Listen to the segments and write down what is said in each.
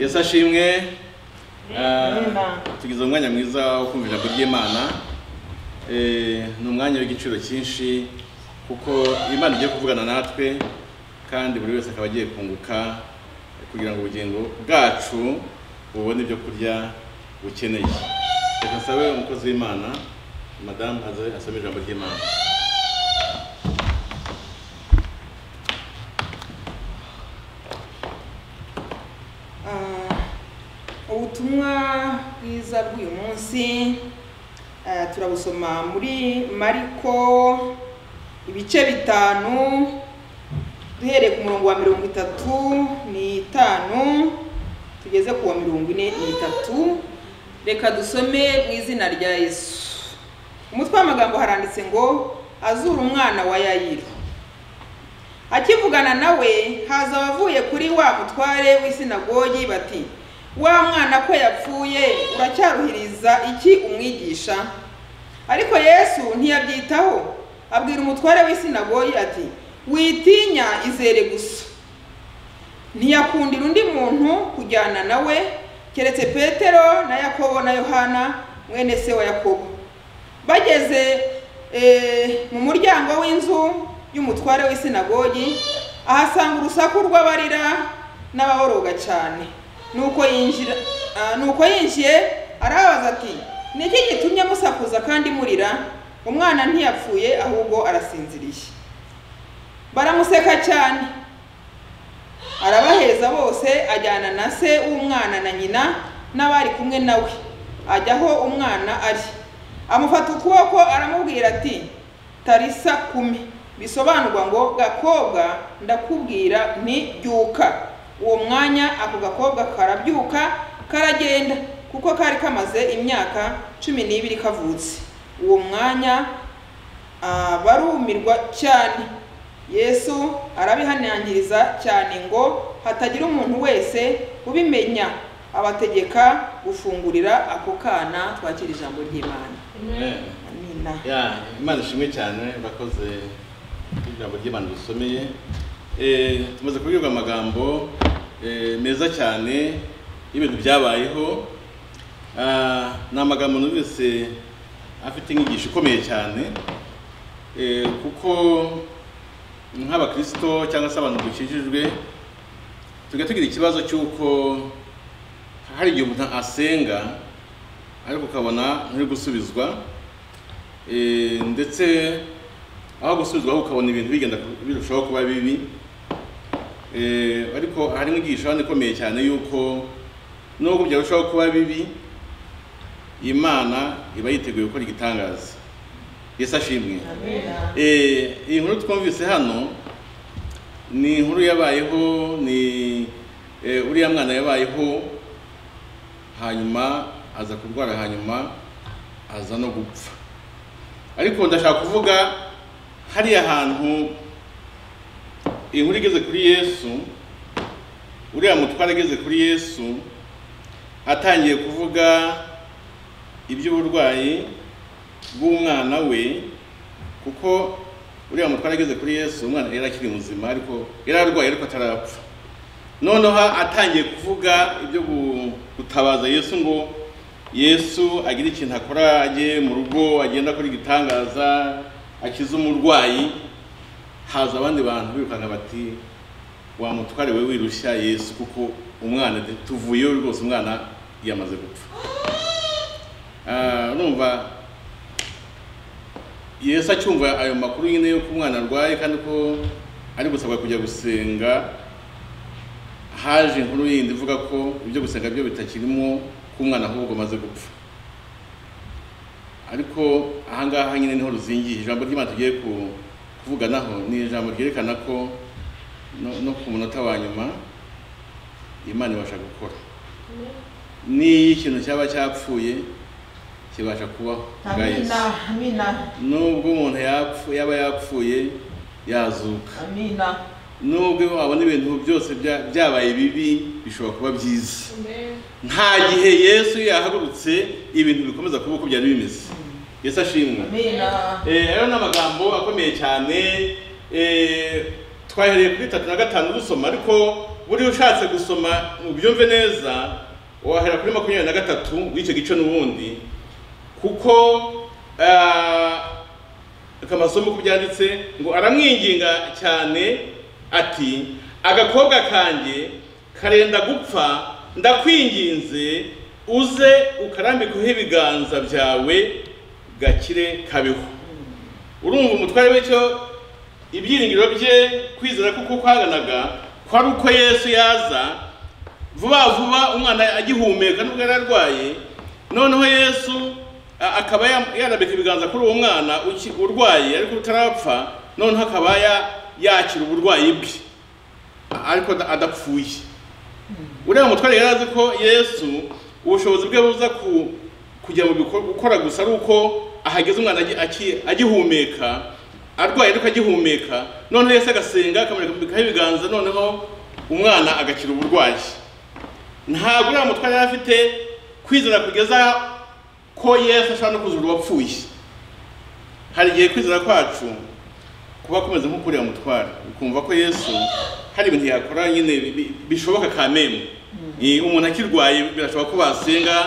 yesu ashimwe Amen. tugize umwanya mwiza wo kumva ijambo ry'imana Eh, ni umwanya w'igiciro cyinshi kuko imana igiye kuvugana natwe kandi buri wese akaba agiye kunguka kugira ngo ubugingo bwacu bubone ibyo kurya bukeneye reka nsabe umukozi w'imana madamu aze asome ijambo ry'imana Ah, ubutumwa bwiza bw'uyu munsi ah, turabusoma muri mariko ibice bitanu duhereye ku murongo wa mirongo itatu n'itanu tugeze ku wa mirongo ine n'itatu reka dusome mu izina rya yesu umutwe w'amagambo haranditse ngo azura umwana wa yayiro akivugana nawe haza abavuye kuri wa mutware w'isinagogi bati wa mwana ko yapfuye uracyaruhiriza iki umwigisha ariko yesu ntiyabyitaho abwira umutware w'isinagogi ati witinya izere gusa ntiyakundira undi muntu kujyana nawe keretse petero na yakobo na yohana mwene se wa yakobo bageze eh, mu muryango w'inzu y'umutware w'isinagogi ahasanga urusaku rw'abarira n'ababoroga cyane nuko yinjira ah, nuko yinjiye arabaza ati ni iki gitumye musakuza kandi murira umwana ntiyapfuye ahubwo arasinziriye baramuseka cyane arabaheza bose ajyana na se w'umwana na nyina n'abari kumwe nawe ajya aho umwana ari amufata ukuboko aramubwira ati tarisa kumi bisobanurwa ngo gakobwa ndakubwira nti byuka uwo mwanya ako gakobwa karabyuka karagenda kuko kari kamaze imyaka cumi n'ibiri kavutse uwo mwanya Ah, barumirwa cyane yesu arabihanangiriza cyane ngo hatagira umuntu wese ubimenya abategeka gufungurira ako kana twakira ijambo ry'imana Amen. amina Ya, imana ishimwe cyane bakoze ijambo ry'imana dusomeye Eh, tumaze kubwirwa amagambo eh, meza cyane y'ibintu byabayeho Ah, ni amagambo numvise afite inyigisho ikomeye cyane Eh, kuko nk'abakristo cyangwa se abantu dukikijwe tujya tugira ikibazo cy'uko hari igihe umuntu asenga ariko ukabona nturi gusubizwa Eh, ndetse aho gusubizwaho ukabona ibintu bigenda birushaho kuba bibi Eh, ariko hari inyigisho hano ikomeye cyane y'uko nubwo byarushaho kuba bibi imana iba yiteguye gukora igitangaza yesu ashimwe Eh, iyi nkuru twumvise hano ni inkuru yabayeho ni eh, uriya mwana yabayeho hanyuma aza kurwara hanyuma aza no gupfa ariko ndashaka kuvuga hariya hantu inkuru igeze kuri yesu uriya mutware ageze kuri yesu atangiye kuvuga iby'uburwayi bw'umwana we kuko uriya mutware ageze kuri yesu umwana yari akiri muzima ariko yari arwaye ariko atarapfa noneho atangiye kuvuga ibyo gu- gutabaza yesu ngo yesu agira ikintu akora ajye mu rugo agenda akora igitangaza akize umurwayi haza abandi bantu birukanka bati wa mutware we wirushya yesu kuko umwana tuvuyeho rwose umwana yamaze gupfa Ah, urumva yesu acyumva ayo makuru nyine y'uko umwana arwaye kandi ko ari gusabwa kujya gusenga haje inkuru yindi ivuga ko ibyo gusenga byo bitakirimo ko umwana ahubwo amaze gupfa ariko ahangaha nyine niho ruzingiye ijambo ry'imana tugiye ku- kuvuganaho ni ijambo ryerekana ko no- no ku munota wa nyuma imana ibasha gukora n'iyo ikintu cyaba cyapfuye kibasha kubaho bwa Amina, Yesu. amina, nubwo umuntu yapfu yaba yapfuye yazuka amina, nubwo wabona ibintu byose bya- byabaye bibi bishobora kuba byiza nta gihe yesu yahagurutse ibintu bikomeza kuba uko byari bimeze yesu ashimwe amina, Eh, rero ni amagambo akomeye cyane Eh, twahereye kuri tatu na gatanu dusoma ariko buriya ushatse gusoma ngo ubyumve neza wahera kuri makumyabiri na gatatu w'icyo gice n'ubundi kuko ah, akamasomo uko byanditse ngo aramwinginga cyane ati agakobwa kanjye karenda gupfa ndakwinginze uze ukarambikeho ibiganza byawe gakire kabeho urumva umutware w'icyo ibyiringiro bye kwizera kuko kwaganaga kwari uko yesu yaza vuba vuba umwana agihumeka nubwo yari arwaye noneho yesu a- akaba ya- yarambika ibiganza kuri uwo mwana uki- urwaye ariko utarapfa noneho akaba ya- yakira uburwayi bwe ariko ada- adapfuye uriya mutware yari azi ko yesu ubushobozi bwe buza ku kujya mu bikorwa gukora gusa ari uko ahageze umwana agi- aki- agihumeka arwaye ariko agihumeka noneho yesu agasenga akamurikaho ibiganza noneho umwana agakira uburwayi ntabwo uriya mutware yari afite kwizera kugeza ko yesu ashobora no kuzura uwapfuye hari igihe kwizera kwacu kuba kumeze nko kuriya mutware ukumva ko yesu hari ibintu yakora nyine bi- bi- bishoboka kameme Eh, umuntu akirwaye birashoboka ko basenga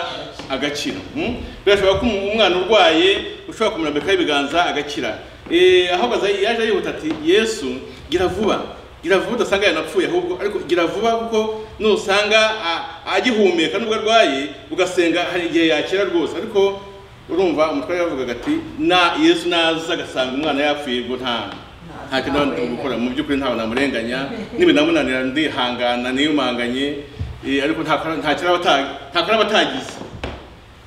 agakira mm? birashoboka ko umu- umwana urwaye ushobora kumurambikaho ibiganza agakira Eh, ahubwo aza- yaje yihuta ati yesu gira vuba gira vuba udasanga yanapfuye ahubwo ariko gira vuba kuko nusanga a- agihumeka nubwo arwaye ugasenga hari igihe yakira rwose ariko urumva umutware yavugaga ati na yesu naza agasanga umwana yapfuye ubwo nta nta kintu naba ndi gukora mu by'ukuri ntawe namurenganya nibinamunanira ndihangana niyumanganye eh, ariko nta kora- nta kiraba ata- nta karaba atagize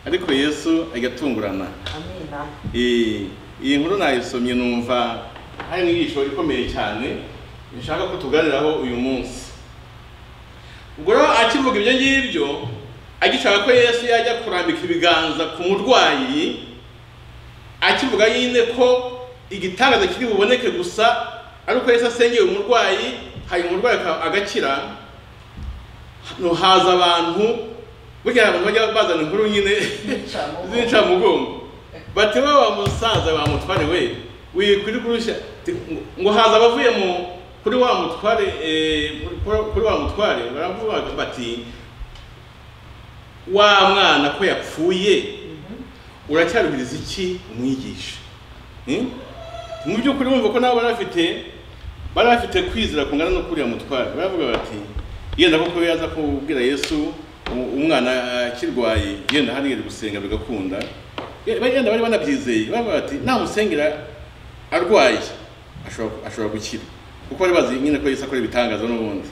ariko yesu agatungurana amina Eh, iyi nkuru nayisomye numva hari inyigisho ikomeye cyane nshaka ko tuganiraho uyu munsi ubwo rero akivuga ibyo ngibyo agishaka ko yesu yajya kurambika ibiganza ku murwayi akivuga nyine ko igitangaza kiri buboneke gusa ari uko yesu asengeye umurwayi hanyuma umurwayi aka- agakira hano haza abantu burya hari abantu bajya bazana inkuru nyine Z'incamugongo. z'incamugongo bati we wa musaza wa mutware we wikwiri kurusha Ti- ngo- ngo haza abavuye mu kuri wa mutware eh, kuri- kuri wa mutware baravuga bati wa mwana ko yapfuye uracyaruhiriza iki umwigisha Hmm? mu by'ukuri wumva ko nabo bari bafite bari bafite kwizera kungana no kuriya mutware baravuga bati yenda koko yaza kubwira yesu u- umwana akirwaye yenda hariya ari gusenga bigakunda Ye- yenda bari banabyizeye baravuga bati namusengera arwaye ashobora- ashobora gukira kuko bari bazi nyine ko yesu akora ibitangaza n'ubundi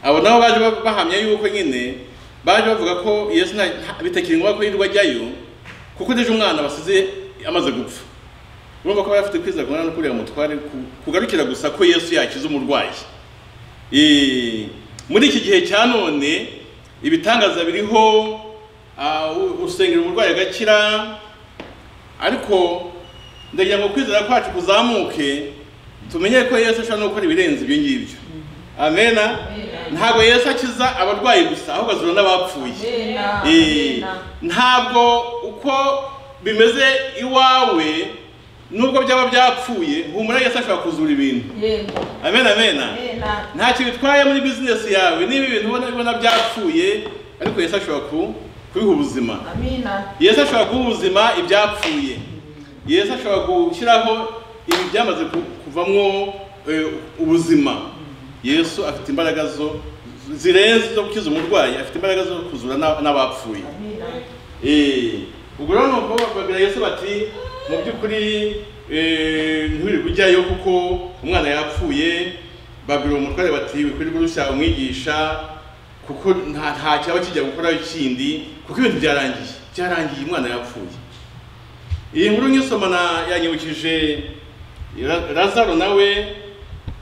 abo nabo baje ba- bahamya yuko nyine baje bavuga ko yesu nta- nta- bitakiri ngombwa ko yirirwa ajyayo kuko ejo umwana basize amaze gupfa urumva ko bari bafite kwizera kungana no kuriya mutware ku- kugarukira gusa ko yesu yakiza umurwayi Eh, muri iki gihe cya none ibitangaza biriho ah, u- usengera umurwayi agakira ariko ndagira ngo kwizera kwacu kuzamuke tumenye ko yesu ashobora no gukora ibirenze ibyo ngibyo amena ntabwo yesu akiza abarwayi gusa ahubwo azura n'abapfuye amina Eh, amina ntabwo uko bimeze iwawe nubwo byaba byapfuye humura yesu ashobora kuzura ibintu yego amen amena amina ntacyo bitwaye muri bizinesi yawe niba ibintu ubona ubona byapfuye ariko yesu ashobora ku- kubiha ubuzima amina yesu ashobora guha ubuzima ibyapfuye yesu ashobora gushyiraho ibi byamaze ku- kuvamwo eh, ubuzima yesu afite imbaraga zo zirenze zo gukiza umurwayi afite imbaraga zo kuzura n'a- n'abapfuye amina Eh, ubwo rero nuko babwira yesu bati mu by'ukuri eh, ntiwirirwe ujyayo kuko umwana yapfuye babwira uwo mutware bati wikwiriye gurushya umwigisha kuko nta nta cyaba kijya gukoraho ikindi kuko ibintu byarangiye byarangiye umwana yapfuye iyi nkuru nyisoma na- yanyibukije Ra- lazaro nawe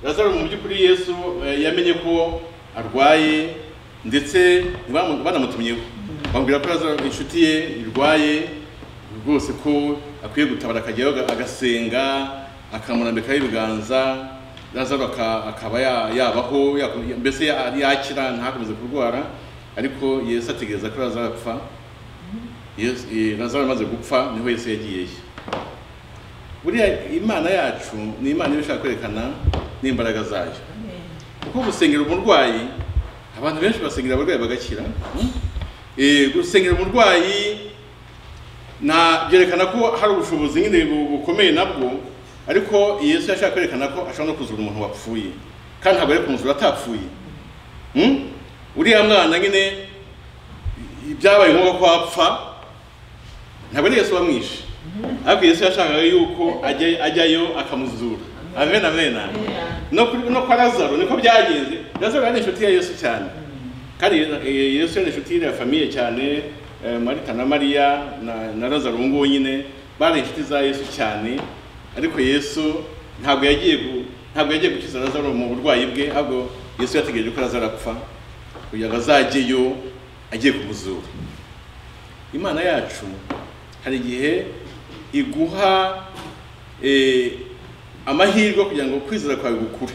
lazaro mu by'ukuri yesu eh, yamenye ko arwaye ndetse bamu- banamutumyeho bamubwira ko lazaro inshuti ye irwaye rwose ko akwiye gutabara akajyayo aga- agasenga akamurambikaho ibiganza lazaro aka- akaba ya- yabaho yakom- mbese ya- yakira ntakomeze kurwara ariko yesu ategereza ko lazaro apfa Yesu- eh, lazaro amaze gupfa niho yesu yagiyeyo buriya imana yacu ni imana iba ishaka kwerekana n'imbaraga zayo kuko gusengera umurwayi abantu benshi basengera abarwayi bagakira hmm? Eh, gusengera umurwayi na byerekana ko hari ubushobozi nyine bu- bukomeye nabwo ariko yesu yashaka kwerekana ko ashobora no kuzura umuntu wapfuye kandi ntabwo ari kumuzura atapfuye Hmm? uriya mwana nyine byabaye ngombwa ko apfa ntabwo ari yesu wamwishe ariko yesu yashakaga yuko ajya- ajyayo akamuzura amen amen no kuri no kwa lazaro niko byagenze lazaro yari inshuti ya yesu cyane kandi Ye- Ye- yesu yari inshuti ya famiye cyane eh, marita na mariya na, na lazaro ubu ngubu nyine bari inshuti za yesu cyane ariko yesu ntabwo yagiye gu- ntabwo yagiye gukiza lazaro mu burwayi bwe ahubwo yesu yategereje ko lazaro apfa kugira ngo azajyeyo agiye kumuzura imana yacu hari igihe iguha eh, amahirwe kugira ngo kwizera kwawe gukure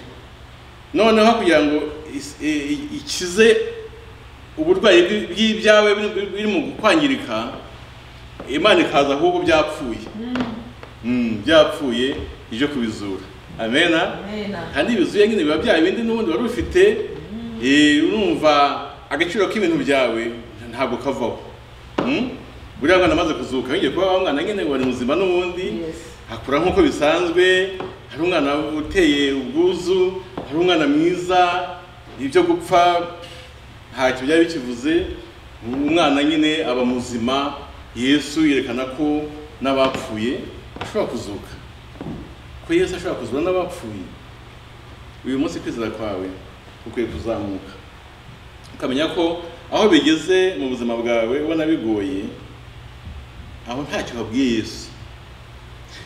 noneho kugira ngo is- eh, i- ikize uburwayi bwi- bw'ibyawe biri- biri- biri mu kwangirika imana ikaza ahubwo byapfuye Mm, byapfuye ije kubizura amena amena kandi bizuye nyine biba bya bindi n'ubundi wari ufite eh, urumva agaciro k'ibintu byawe ntabwo kavaho Mm? buriya mwana amaze kuzuka yongeye kuba wa mwana nyine wari muzima n'ubundi Yes. akura nk'uko bisanzwe hari umwana uteye ubwuzu hari umwana mwiza ibyo gupfa ntacyo byari bikivuze umwana nyine aba muzima yesu yerekana ko n'abapfuye ashobora kuzuka ko yesu ashobora kuzura n'abapfuye uyu munsi kwizera kwawe ukwiye kuzamuka ukamenya ko aho bigeze mu buzima bwawe ubona bigoye aho ntacyo babwiye yesu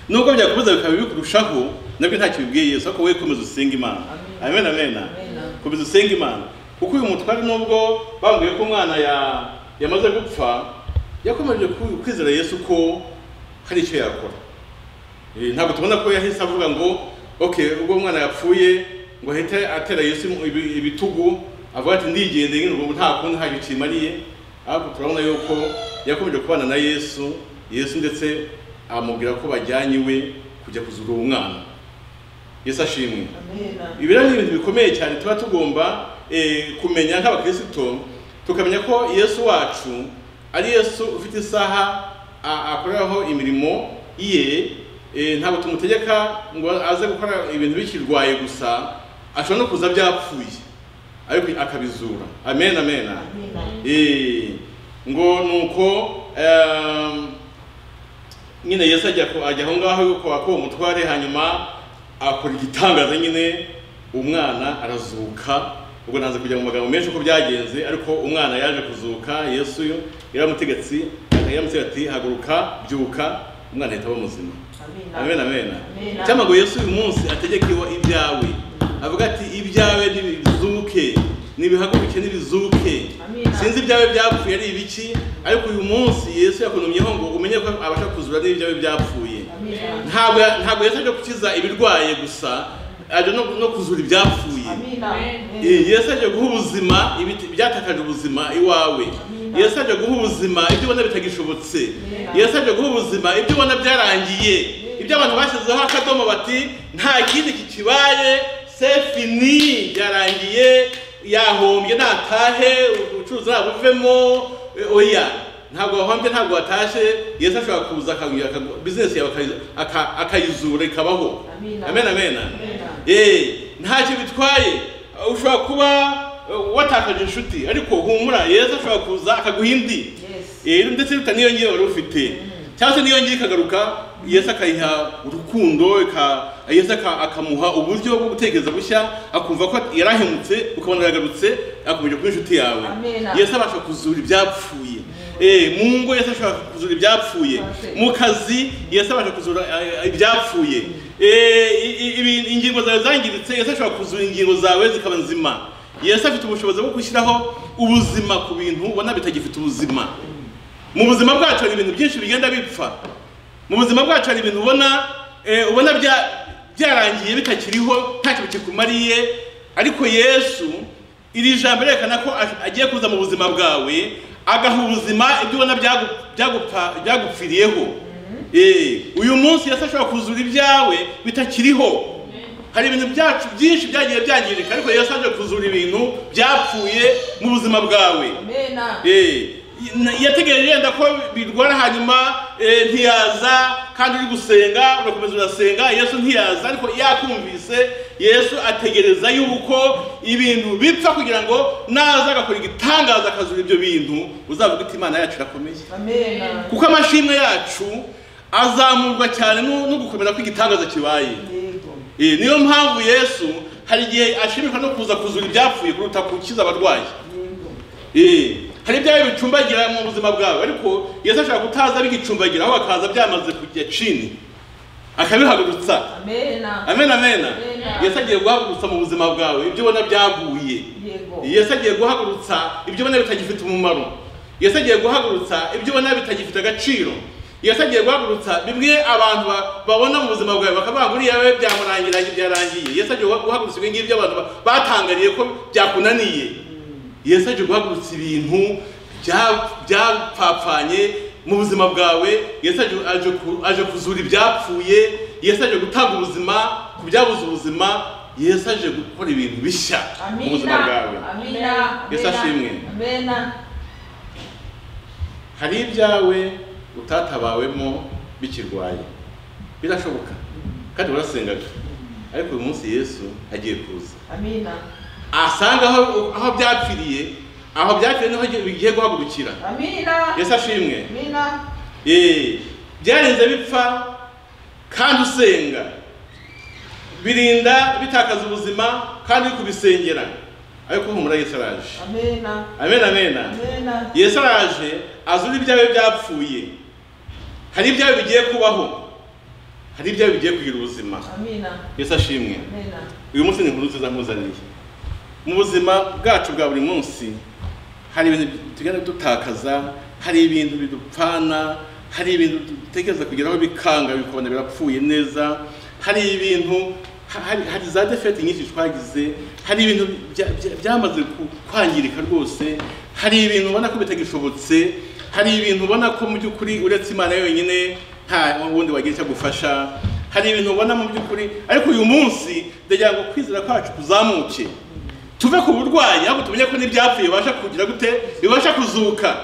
nubwo byakomeza bikaba bikurushaho nabyo ntacyo bibwiye yesu ariko wowe komeza usenga imana amen amen Amen. komeza usenga imana kuko uyu mutware nubwo bambwiye ko umwana ya- yamaze gupfa yakomeje ku- kwizera yesu ko hari icyo yakora Eh, ntabwo tubona ko yahise avuga ngo okay ubwo umwana yapfuye ngo ahite atera yesu imu- ibi- ibitugu avuga ati ndigendeye nyine ubu nta kundi nta gicu kimariye ahubwo turabona yuko yakomeje kubana na yesu yesu ndetse amubwira ko bajyanye iwe kujya kuzura uwo mwana yesu ashimwe amena ibiriya ni ibintu bikomeye cyane tuba tugomba eh, kumenya nk'abakirisito tukamenya ko yesu wacu ari yesu ufite isaha a- akoreraho imirimo ye eh, ntabwo tumutegeka ngo aze gukora ibintu bikirwaye gusa ashobora no kuza byapfuye ariko akabizura amen amen amena Eh, ngo nuko em, nyine yesu ajya ku- ajya aho ngaho kwa ko umutware hanyuma akora igitangaza nyine umwana arazuka ubwo nanze kujya mu magambo menshi uko byagenze ariko umwana yaje kuzuka yesu yo yaramutegetse yaramutegetse ati haguruka byuka umwana ahita aba muzima amen amena amen Amen. cyangwa ngo yesu uyu munsi ategeke iwa ibyawe avuga ati ibyawe nibizuke nibihaguruke nibizuke Amen. sinzi ibyawe byapfuye ari ibiki ariko uyu munsi yesu yakunumyeho ngo umenye ko abasha kuzura n'ibyawe byapfuye amena ntabwo ntabwo yesu aje gukiza ibirwaye gusa aje no, no kuzura ibyapfuye amena Eh, yesu ajya guha ubuzima ibiti- ibyatakaje ubuzima iwawe Amen. yesu ajya guha ubuzima ibyo ubona bitagishobotse Amen. yesu ajya guha ubuzima ibyo ubona byarangiye ibyo abantu bashyizeho akadomo bati nta kindi kikibaye sefini byarangiye yahombye natahe ubucuruzi ntabwo buvemo eh, oya ntabwo wahombye ntabwo watashye yesu ashobora kuza akagwira bizinesi yawe akayi- aka- akayizura ikabaho Amen. amen amen Amen. Eh, ntacyo bitwaye Uh, ushobora kuba uh, watakaje inshuti ariko humura yesu ashobora kuza akaguha indi Yes. Eh, ndetse biruta n'iyo ngiyo wari ufite cyangwa se n'iyo ngiyo ikagaruka yesu akayiha urukundo ika- yesu aka- akamuha uburyo bwo gutekereza bushya akumva ko yarahemutse ukabona yagarutse akomeje kuba inshuti yawe Amen. yesu abasha kuzura ibyapfuye Eh, mu ngo yesu ashobora kuzura ibyapfuye Perfect. mu kazi yesu abasha kuzura eh, ibyapfuye Eh, i- i- ibi- ingingo zawe zangiritse yesu ashobora kuzura ingingo zawe zikaba nzima yesu afite ubushobozi bwo gushyiraho ubuzima ku bintu ubona bitagifite ubuzima mu buzima bwacu hari ibintu byinshi bigenda bipfa mu buzima bwacu hari ibintu ubona eh, ubona bya- byarangiye bitakiriho ntacyo kikumariye ariko yesu iri jambo ryerekana ko ash- agiye kuza mu buzima bwawe agaha ubuzima ibyo ubona byagu- byagupfa- byagupfiriyeho Eh, uyu munsi yesu ashobora kuzura ibyawe bitakiriho hari ibintu byacu byinshi byagiye byangirika ariko yesu aje kuzura ibintu byapfuye mu buzima bwawe Amena. Eh, na- yategereje yenda ko birwara hanyuma eh, ntiyaza kandi uri gusenga urakomeza urasenga yesu ntiyaza ariko yakumvise yesu ategereza yuko ibintu bipfa kugira ngo naza agakora igitangaza akazura ibyo bintu uzavuga uti imana yacu irakomeye Amena. kuko amashimwe yacu azamurwa cyane no no gukomera ko igitangaza kibaye Yego. Eh, niyo mpamvu yesu hari igihe ashimishwa no kuza kuzura ibyapfuye kuruta gukiza abarwayi Yego. Eh, hari ibyayo bicumbagira mu buzima bwawe ariko yesu ashobora kutaza bigicumbagira ahubwo akaza byamaze kujya chini akabihagurutsa Amena. amen amen Amen. yesu agiye guhagurutsa mu buzima bwawe ibyo ubona byaguye Yego. yesu agiye guhagurutsa ibyo ubona bitagifite umumaro yesu agiye guhagurutsa ibyo ubona bitagifite agaciro yesu agiye guhagurutsa bimwe abantu ba- babona mu buzima bwawe bakavuga ngo uriya we byamurangiranye byarangiye yesu agiye guhagurutsa ibyo ngibyo abantu ba- batangariye ko byakunaniye yesu aje guhagurutsa ibintu bya- byapfapfanye mu buzima bwawe yesu aje- aje ku- aje kuzura ibyapfuye yesu aje gutanga ubuzima ku byabuze ubuzima yesu aje gukora ibintu bishya mu buzima bwawe Amina. Amina. Yesu ashimwe. Amena. hari ibyawe utatabawemo bikirwaye birashoboka kandi urasengaga ariko uyu munsi yesu agiye kuza Amina. asanga aho aho byapfiriye aho byapfiriye niho bigiye guhagurukira Amina. yesu ashimwe Amina. Eh, byarenze bipfa kandi usenga birinda bitakaza ubuzima kandi uri kubisengera ariko humura yesu araje Amena. amen amena Amena. yesu araje azura ibyawe byapfuye hari ibyawe bigiye kubaho hari ibyawe bigiye kugira ubuzima Amina. yesu ashimwe Amena. uyu munsi ni inkuru nziza nkuzaniye mu buzima bwacu bwa buri munsi hari ibintu tugenda dutakaza hari ibintu bidupfana hari ibintu dutekereza kugeraho bikanga bikabona birapfuye neza hari ibintu ha- hari, hari za defete nyinshi twagize hari ibintu bya- bya- byamaze ku- kwangirika rwose hari ibintu ubona ko bitagishobotse hari ibintu ubona ko mu by'ukuri uretse imana yonyine nta wundi wagira icyo agufasha hari ibintu ubona mu by'ukuri ariko uyu munsi ndagira ngo kwizera kwacu kuzamuke tuve ku burwayi ahubwo tumenye ko n'ibyapfuye bibasha kugira gute bibasha kuzuka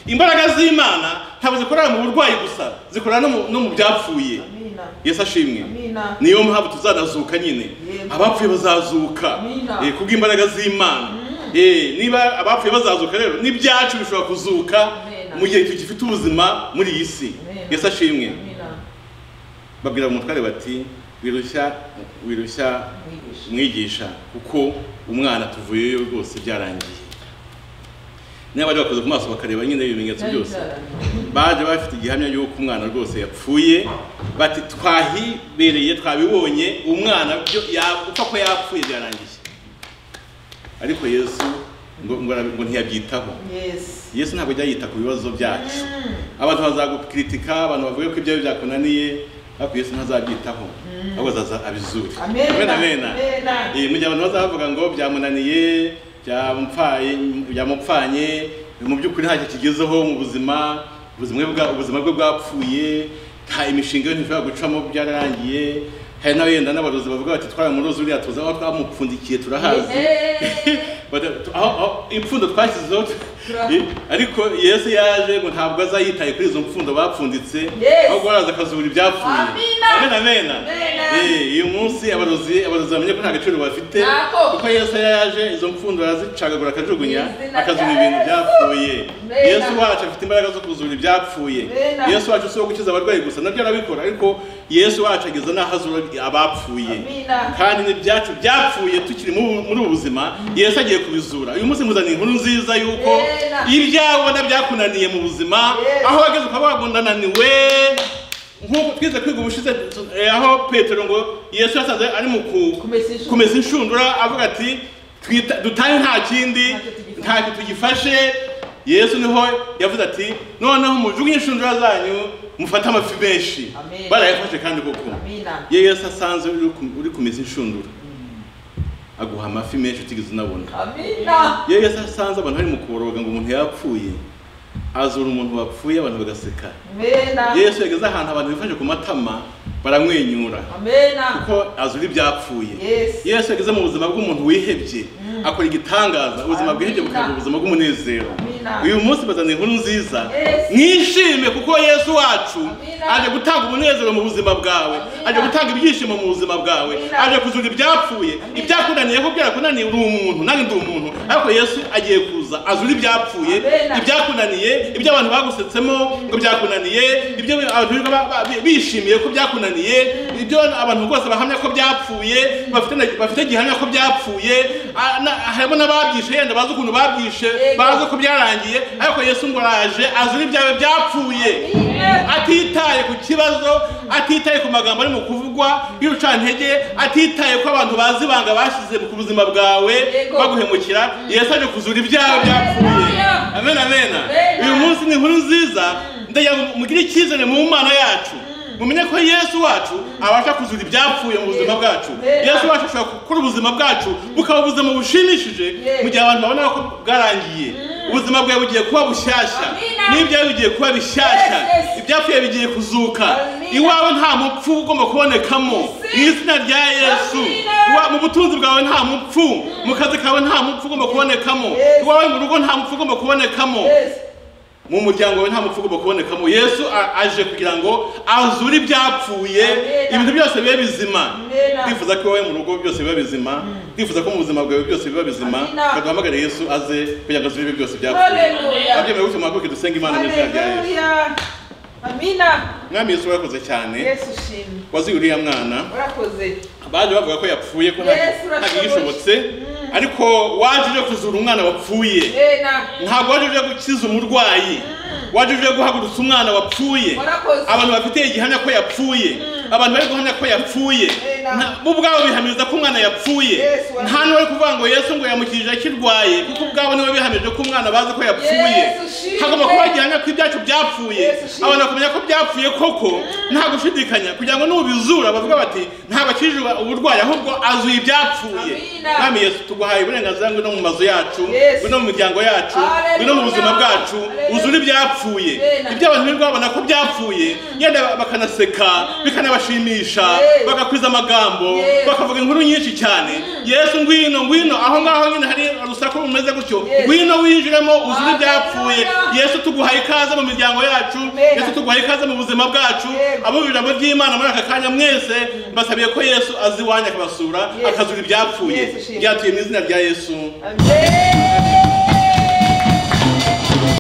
imbaraga z'imana ntabwo zikorera mu burwayi gusa zikorera no mu- no mu byapfuye Amina. yesu ashimwe Amina. niyo mpamvu tuzanazuka nyine Yego. abapfuye bazazuka Amina. Eh, kubw'imbaraga z'imana Eh, niba abapfuye bazazuka rero n'ibyacu bishobora kuzuka Amina. mu gihe tugifite ubuzima muri iyi si Amina. yesu ashimwe Amina. babwira umutware bati wirushya wirushya Mwigisha. umwigisha kuko umwana tuvuyeyo rwose byarangiye niba bari bakoze ku maso bakareba nyine ibimenyetso byose baje bafite igihamya y'uko umwana rwose yapfuye bati twahibereye twabibonye umwana byo ya- gupfa ko yapfuye byarangiye ariko yesu ngo, ngo, ara- ngo ntiyabyitaho Yes. yesu ntabwo ajya yita ku bibazo byacu abantu bazagukritika abantu bavuga ko ibyawe byakunaniye ariko yesu ntazabyitaho ahubwo azaza abizure Amena. amena Amena. Eh, mu gihe abantu bazavuga ngo byamunaniye byamupfaye byamupfanye mu by'ukuri ntacyo kigezeho mu buzima ubuzima bwe bwa- ubuzima bwe bwapfuye nta imishinga ye ntishobora gucamo byararangiye hari n'abenda n'abarozi bavuga bati twaramuroze uriya tuzi aho twamupfundikiye turahazi Eh. Bada- tu- aho aho- impfundo twashyizeho tu- Turahazi. Eh, ariko yesu yaje ngo ntabwo azayitaye kuri izo mpfundo bapfunditse Yes. ahubwo araza akazubura ibyapfuye Amina. amena amena Amena. Eh, uyu munsi abarozi abarozi bamenye ko nta gaciro bafite Nako. kuko yesu yaje izo mpfundo arazicagagura akajugunya Mu izina akazura rya ibintu Yesu. byapfuye Amena. yesu wacu afite imbaraga zo kuzura ibyapfuye Amena. yesu wacu si uwo gukiza abarwayi gusa nabyo arabikora ariko yesu wacu ageza n'aho azura abapfuye Amina. kandi n'ibyacu byapfuye tukiri mu- muri ubu buzima yesu agiye kubizura uyu munsi nkuzaniye inkuru nziza yuko Amena. ibyawe ubona byakunaniye mu buzima Yes. aho wageze ukaba wagundananiwe nk'uko twize kwiga ubushize tu- eh, aho petero ngo yesu yasaze ari mu ku- Kumesa inshundura. kumesa inshundura avuga ati "Twita- dutange nta kindi Ntacyo tugifashe." ntacyo tugifashe yesu niho yavuze ati noneho mujugunye inshundura zanyu mufate amafi menshi Amen. barayafashe kandi koko Amina. iyo yesu asanze uri ku- uri kumeza inshundura aguha amafi menshi utigeze unabona Amina. iyo yesu asanze abantu bari mu kuboroga ngo umuntu yapfuye azura umuntu wapfuye abantu bagaseka Amena. yesu yageze ahantu abantu bifashe ku matama baramwenyura amena kuko azura ibyapfuye Yes. yesu yageze mu buzima bw'umuntu wihebye akora igitangaza ubuzima bwihebye Amina. bukaba ubuzima bw'umunezero Amina. uyu munsi bazana inkuru nziza Yes. mwishime kuko yesu wacu Amina. aje gutanga umunezero mu buzima bwawe Amina. aje gutanga ibyishimo mu buzima bwawe Amina. aje kuzura ibyapfuye ibyakunaniyeho byarakunaniye uri umuntu nanjye ndi umuntu ariko yesu agiye kuza azura ibyapfuye Amina. ibyakunaniye ibyo abantu bagusetsemo ngo byakunaniye ibyo abantu birirwa ba- ba- bishimiye ko byakunaniye ibyo abantu rwose bahamya ko byapfuye bafite na- bafite gihamya ko byapfuye ah, na- harimo n'ababyishe yenda bazi ukuntu babyishe Yego. bazi ko byarangiye ariko yesu ngo araje azura ibyawe byapfuye atitaye ku kibazo atitaye ku magambo ari mu kuvugwa y'urucantege atitaye ko abantu bazi ibanga bashyize ku buzima bwawe Yego. baguhemukira yesu aje kuzura ibyaha byapfuye Haleluya. amen amen Amen. uyu munsi ni inkuru nziza ndagira ngo mugire icyizere mu mana yacu mumenye ko yesu wacu abasha kuzura ibyapfuye mu buzima bwacu Amen. yesu wacu ashobora gukora ubuzima bwacu bukaba ubuzima bushimishije Yes. mu gihe abantu babona ko bwarangiye ubuzima bwawe bugiye kuba bushyashya Amina. n'ibyawe bigiye kuba bishyashya Yes, yes. ibyapfuye bigiye kuzuka Amina. iwawe nta mupfu ugomba kubonekamo Yes. mu izina rya yesu Amina. Iwa- mu butunzi bwawe nta mupfu mu kazi kawe nta mupfu ugomba kubonekamo Yes. iwawe mu rugo nta mupfu ugomba kubonekamo yes mu muryango wawe nta mupfu ugomba kubonekamo yesu a- aje kugira ngo azure ibyapfuye Amina. ibintu byose bibe bizima Amina. ndifuza ko iwawe mu rugo byose biba bizima ndifuza ko mu buzima bwawe byose biba bizima Amina. reka duhamagare yesu aze kugira ngo azure ibyo byose byapfuye haleluya abyemeye gutyo mwakuke dusenge imana mu izina rya yesu haleluya amina mwami yesu wakoze cyane yesu shimwe wazi uriya mwana urakoze baje bavuga ko yapfuye ko nta- Yesu, ntabwo urashoboye. yishobotse ariko waje uje kuzura umwana wapfuye ena ntabwo waje uje gukiza umurwayi waje uje guhagurutsa umwana wapfuye Warakoze. abantu bafite igihamya ko yapfuye abantu bari guhamya ko yapfuye Ena. Nta- bo ubwabo bihamiriza ko umwana yapfuye Yesu, warakoze. nta n'uwari kuvuga ngo yesu ngo yamukirije akirwaye kuko ubwabo niwe bihamije ko umwana bazi ko yapfuye Yesu, ushimwe. hagomba kuba igihamya ko ibyacu byapfuye Yesu, ushimwe. abantu bakamenya ko byapfuye koko nta gushidikanya kugira ngo nubizura bavuga bati ntabwo akijijwe uburwayi ahubwo azuye ibyapfuye Amina. mwami yesu tuguhaye uburenganzira ngwino mu mazu yacu Yesu. ngwino mu miryango yacu Hallelujah. ngwino mu buzima bwacu Hallelujah. uzure ibyapfuye Amen. ibyo abantu birirwa babona ko byapfuye yenda bakanaseka bikanabashimisha Yes. bagakwiza amagambo Yes. bakavuga inkuru nyinshi cyane yesu ngwino ngwino aho ngaho nyine hari urusaku rumeze gutyo Yes. ngwino winjiremo uzure Hallelujah. ibyapfuye yesu tuguhaye ikaze mu miryango yacu Amen. yesu tuguhaye ikaze mu buzima bwacu Yego. abo mu ijambo ry'imana muri aka kanya mwese mbasabiye ko yesu azi iwanyu akabasura Yes. akazura ibyapfuye Yes, shimwe. byatuye mu izina rya yesu amina